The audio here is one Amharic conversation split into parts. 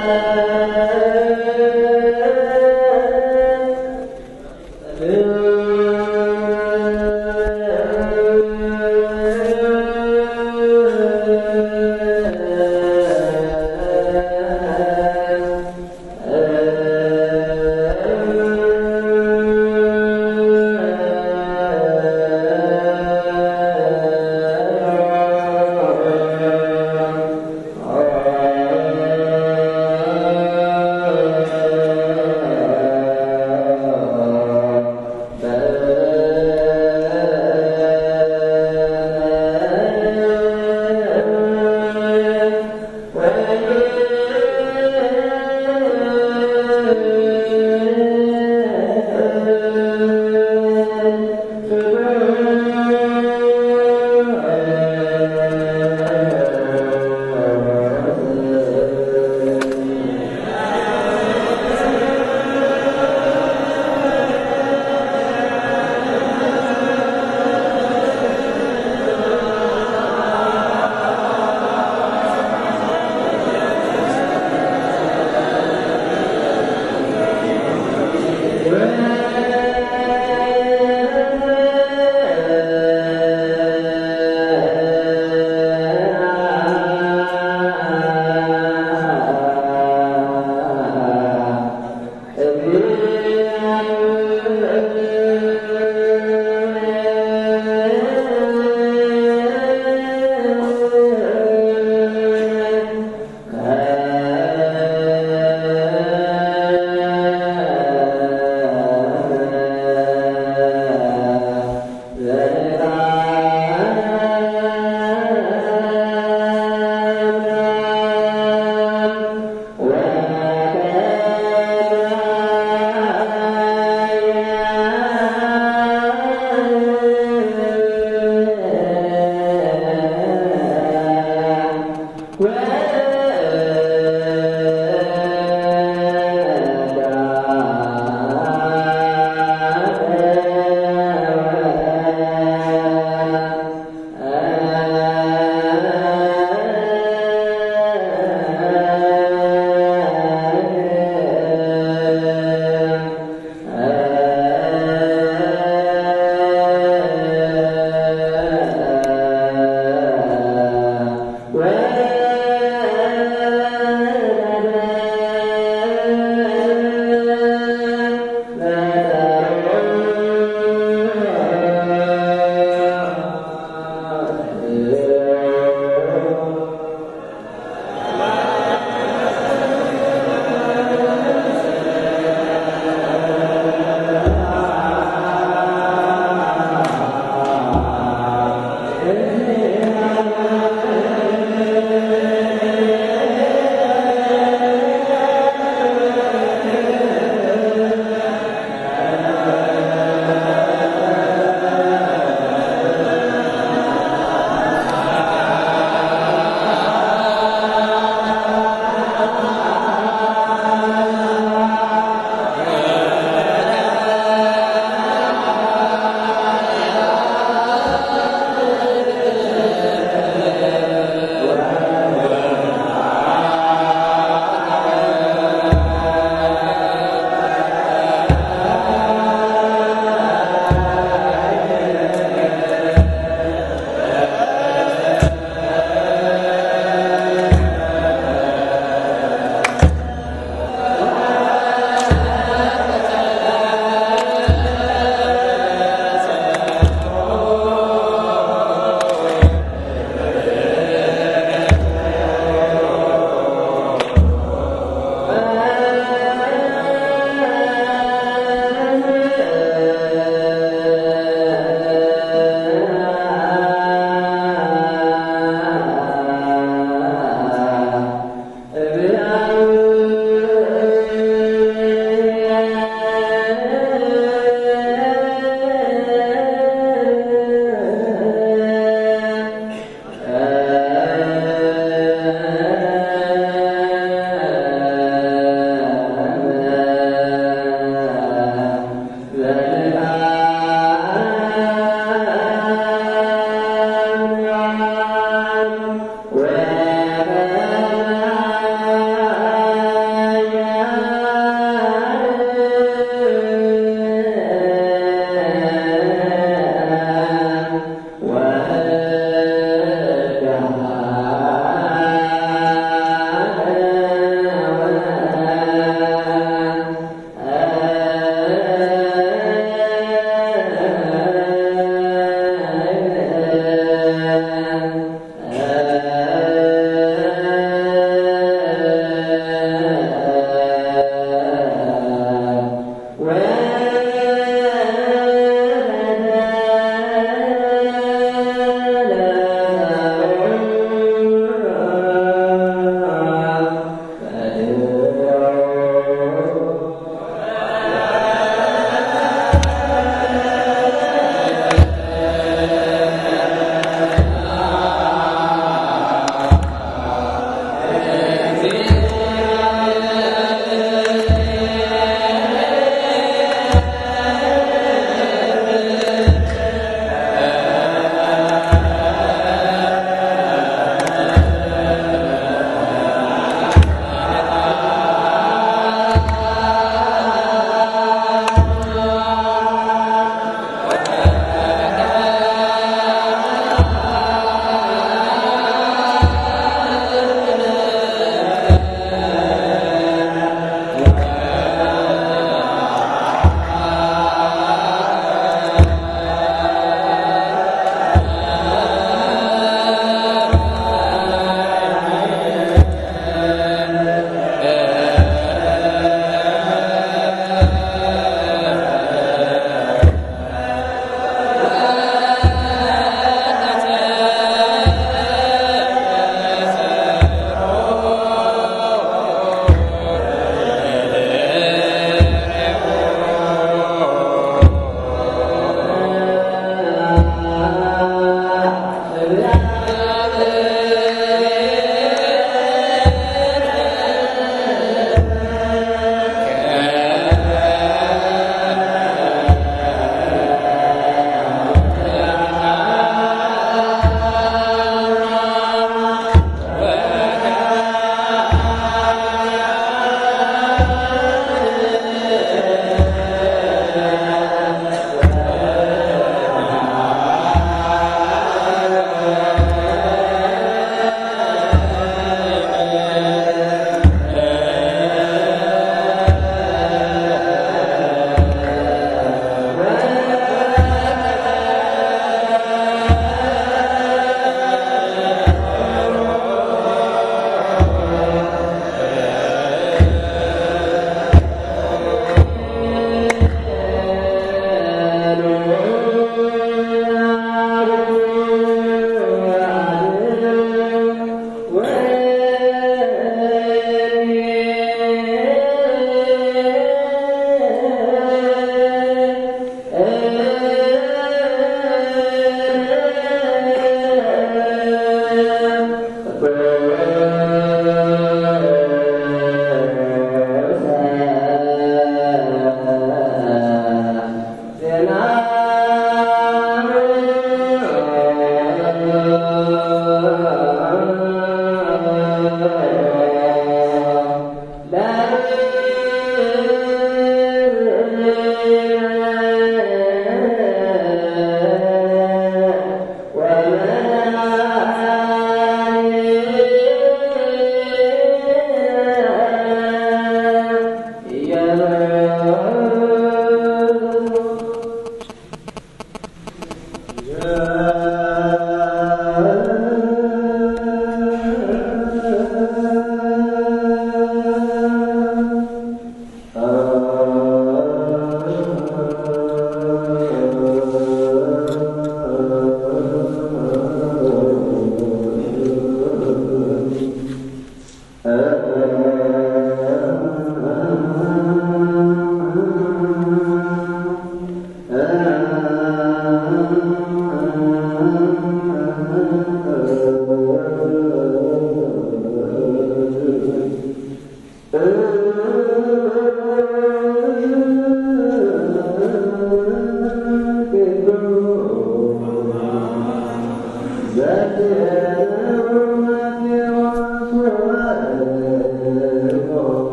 Oh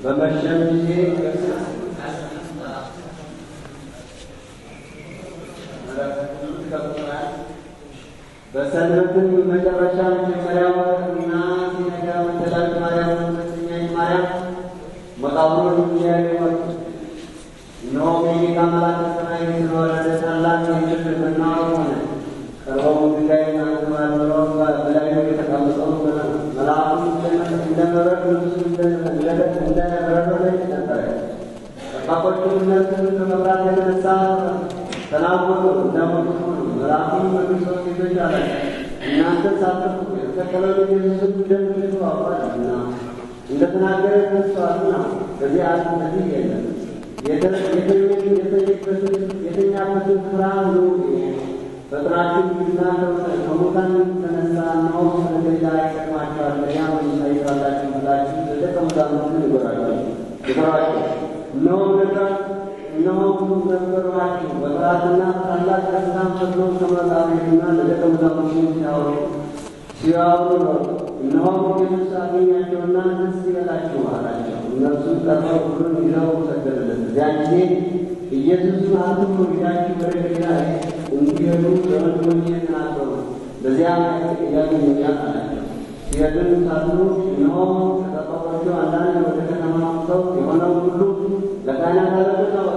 በመሸም ጊዜ በሰንበትም መጨረሻ መጀመሪያው እና ሲነጋ መተላልት ማርያም ሁለተኛይቱ ማርያም መቃብሩን እንዲያዩ መጡ። እነሆም የጌታ መልአክ ከሰማይ ስለወረደ ታላቅ የምድር መናወጥ ሆነ። ቀርበው ድንጋይን አንከባልለው በላዩ የተቀመጠውን መልአኩ እንደ በረድ ልብሱ እንደ በረዶ ነጭ ነበረ። ጠባቆቹም እነርሱን ከመፍራት የተነሳ ተናወጡ፣ እንደሞቱ ሆኑ። መልአኩም በክርስቶስ ሴቶች አላቸው፣ እናንተ ሳትፍሩ የተሰቀለውን ኢየሱስን እንደምትሹ አውቃለሁና እንደተናገረ ተስፋቱ ነው። በዚህ ዓለም በዚህ የለም የተኛበትን ስፍራ ሁሉ ፈጥናችሁ ግና ከሙታን ተነሳ እነሆ ስለገዛ ይጠቅማቸዋል በዚያ ታይታላችሁ ብላችሁ ለደቀ መዛሙርቱ ንገሯቸው ንገሯቸው። እነሆ ነግራት እነሆ ነገሯችሁ በጥራትና ታላቅ ደስታም ፈጥኖ ከመቃብርና ለደቀ መዛሙርቱ ሲያወሩ ሲያወሩ ነው። እነሆ ኢየሱስ አገኛቸውና ደስ ይበላችሁ አላቸው። እነርሱም ቀርበው ሁሉን ይዘው ሰገዱለት። እዚያን ጊዜ ኢየሱስም አትፍሩ፣ ሄዳችሁ ወደ ገሊላ እንዲሄዱ ለወንድሞቼ ተናገሩ፣ በዚያም ያገኙኛል አላቸው። ሲሄዱም ሳሉ እነሆ ከጠባቆቹ አንዳንድ ወደ ከተማ ሰው የሆነው ሁሉ ለካህናት አለቆች አወጡ።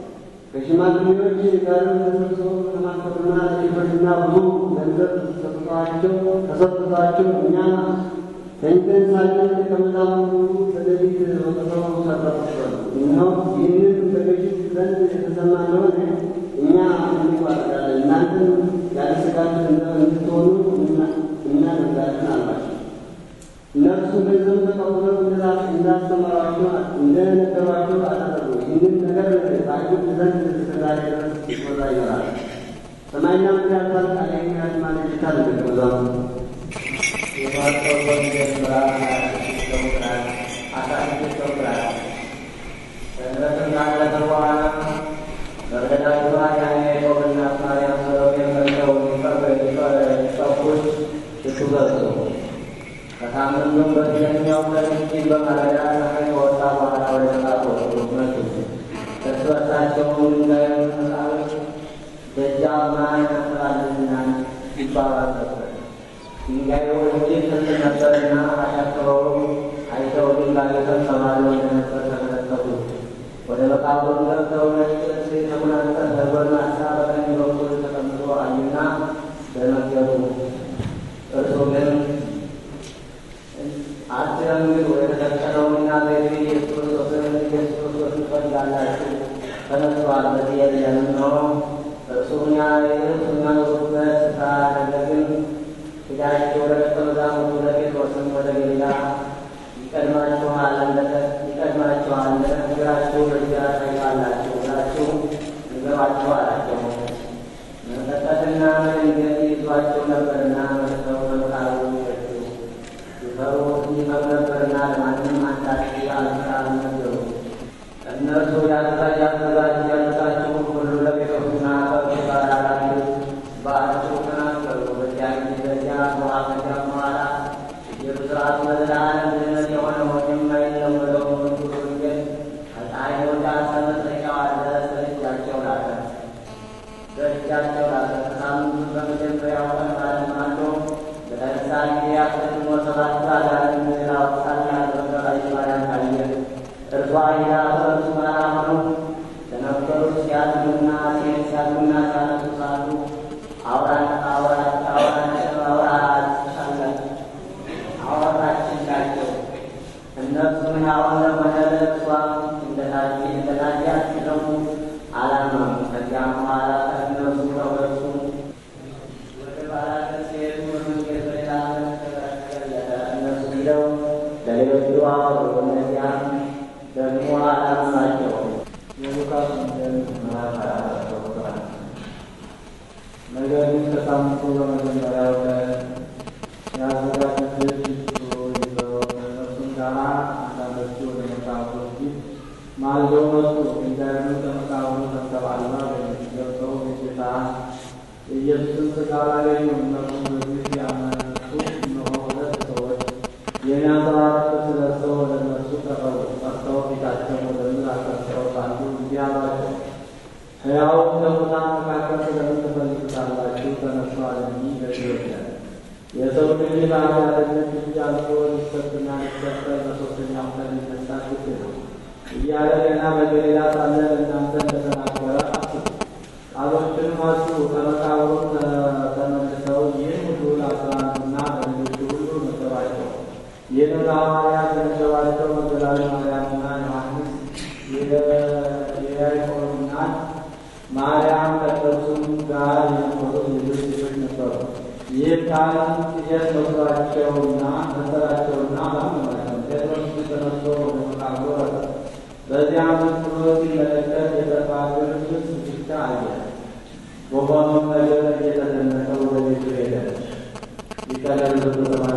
ከሽማግሌዎች ጋር ተሰብስበው ተማከሩና ለሌሎችና ብዙ ገንዘብ ሰጥተዋቸው ተሰጥቷቸው እኛ ተኝተን ሳለን ደቀ መዛሙርቱ በሌሊት ወጥተው ሰረቁ። እነሆ ይህንን በገዥት ዘንድ የተሰማ እንደሆነ እኛ እንዋረዳለን፣ እናንተም ያለ ስጋት እንድትሆኑ እናደርጋለን አሏቸው። እነርሱ ገንዘብ ተቀብለው እንዳስተማሯቸው እንደነገሯቸው አደረጉ። ይህንን ነገር በአይሁድ ዘንድ እስከዛሬ ድረስ ይወራ ይኖራል። ሰማይና ምድር ያልፋል፣ ቃሌ ግን ያልፋል ይላል ደቀ መዛሙርቱ። የማርቆስ ወንጌል ምዕራፍ ሀያ ስድስት ቁጥር አስራ ስድስት ቁጥር ሰንበትም ካለፈ በኋላ መግደላዊት ማርያም፣ ያዕቆብና ማርያም ሰሎሜም መጥተው ሊቀቡት ሽቱ ገዙ። ከሳምንቱም በፊተኛው ቀን እጅግ በማለዳ ፀሐይ ከወጣ በኋላ ወደ መቃብሩ መጡ። እርስ በርሳቸውም ድንጋዩን መቃብር ደጃፍ ማን ያንኳኳልና ይባባሉ ነበር። ድንጋዩ እጅግ ትልቅ ነበርና አሻቅበውም አይተው ድንጋዩ ተንከባሎ እንደነበር ተመለከቱ። ወደ መቃብሩ ገብተው ነጭ ልብስ የተጎናጸፈ ጎልማሳ በቀኝ በኩል ተቀምጦ አዩና ደነገጡ። እርሱ ግን አትደንግጡ፣ የተሰቀለውንና በእጁ ኢየሱስ ክርስቶስን ኢየሱስ ክርስቶስን ትፈልጋላችሁ፣ ተነሥቷል፣ በዚህ የለም። እነሆ እርሱ እኛ የምትኖሩበት ስፍራ ነገር ግን ሄዳችሁ ወደ ደቀ መዛሙርቱ ለጴጥሮስም ወደ ገሊላ ይቀድማችኋል ይቀድማችኋል እንደነገራችሁ በዚያ ታይታላችሁ ብላችሁ ንገሯቸው አላቸው። መንቀጥቀጥና መደንገጥ ይዟቸው ነበርና መጥተው በመቃብሩ ሸሹ። ይፈሩ ይፈሩ ነበርና ለማንም አንዳች አልነገሩ። እነርሱ ያዘጋጅ ያዘጋጅ ያዘጋችሁ ሁሉ ለጴጥሮስና ከእርሱ ጋር ላሉት በአጭሩ ተናገሩ። በዚያ ጊዜ በዚያ ከዚያ በኋላ የብስራቱ ለዘላለም ድህነት የሆነውን የማይለወጠውን ሙሉ ወንጌል ከፀሐይ መውጫ እስከ መጥለቂያዋ ድረስ በእጃቸው ላከ በእጃቸው ላከ። ከሳምንቱ በመጀመሪያው ቀን ባለማዶ በተነሳ ጊዜ አስቀድሞ ሰባት አጋንንት ላወጣና በመቅደላዊት ማርያም ታየ። እርሷ ሄዳ ከእርሱ ጋር ሆነው ለነበሩት ሲያዝኑና ሴት ሲያዝኑና ሲያነሱ ሳሉ አውራት አውራት አውራት አውራት አወራችላቸው። እነርሱም ሕያው ለሆነ ለእርሷ እንደታያት ሲሰሙ አላመኑ። ከዚያም በኋላ ከእነርሱ ተወሱ። ወደ ባላገር ሲሄዱ በመንገድ በሌላ ተገለጠ። እነርሱ ሂደው ለሌሎቹ አወሩ። እነዚያም ደግሞ አላመኗቸውም። የሉቃስ ወንጌል ምዕራፍ ሀያ አራት ቁጥር አንድ ነገር ግን ከሳምንቱ በመጀመሪያው ቀን ያዘጋጁት ሽቱ ይዘው ከእነርሱም ጋር አንዳንዶቹ ወደ መቃብሩ ፊት ማልደው መጡ። ድንጋዩንም ከመቃብሩ ተንከባልላ አገኙት። ገብተው የጌታ የኢየሱስን ሥጋ አላገኙም። እነርሱም በዚህ ያመጡ እነሆ ሁለት ሰዎች የሚያንጸባርቅ ልብስ ለብሰው ወደ እነርሱ ቀረቡ። ጠርተው ሕያው ከሙታን መካከል ስለምን ትፈልጉታላችሁ? ተነሥቷል እንጂ በሕይወት ያለ የሰው ልጅ ባሪያነት እንጂ አልፎ ሊሰጥና ሊሰጠር በሦስተኛው ቀን ሊነሳ ግድ ነው እያለ ገና በገሊላ ሳለ እናንተ እንደተናገረ አስቡ። ቃሎችንም አስቡ። ከመቃብሩም ተመልሰው ይህን ሁሉ ለአስራ አንዱና ለሌሎቹ ሁሉ ነገሯቸው። ይህን ለሐዋርያት የነገሯቸው መግደላዊ ማርያምና ዮሐንስ የያዕቆብና ማርያም ከእነርሱም ጋር የነበሩት ሌሎች ሴቶች ነበሩ። ይህ ቃል ጥቂት መስሏቸውና መሰላቸውና አላመኗቸውም። ጴጥሮስ ተነስቶ ወደ መቃብሩ ወረደ። በዚያም ብሎ ሲመለከት የተባበረ ልብስ ብቻ አየ። በሆነው ነገር እየተደነቀ ወደ ቤቱ ሄደ። ሊቀለል በተሰማ